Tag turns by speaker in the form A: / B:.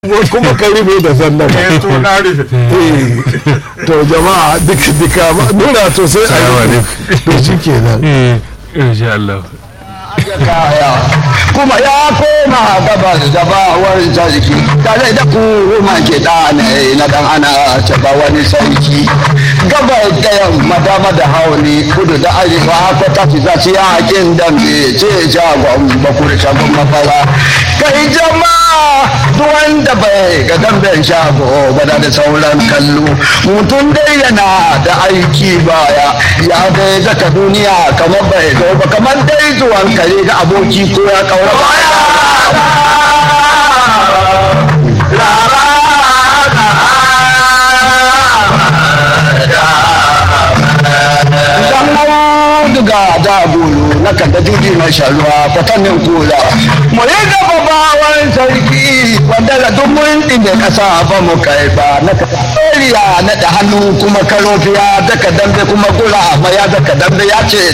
A: kuma ka rufe da sannan
B: eh to na rufe
A: to jama'a duka duka nuna to sai a
C: Salamu
A: yi to shi kenan
C: insha Allah
D: kaya kuma ya koma gabas da bawar sarki tare da kuma ke ɗane na dan ana taba wani sarki gabas da yamma dama da hauni kudu da arewa ko ta fi zaci yakin dambe ce jagon bakur shagon mafara kai jama'a duk wanda bai ga damben shago bada da sauran kallo mutum dai yana da aiki baya ya dai zaka duniya kamar bai zo ba kamar dai zuwan kare ga aboki ko ya kaura baya duga da bulu na kada juji mai sharuwa kwatannin kula mu yi gaba bawan sarki wanda da duk mun ɗinde ƙasa ba mu kai ba na kada na da hannu kuma karofiya daga dambe kuma gura ma ya daga dambe ya ce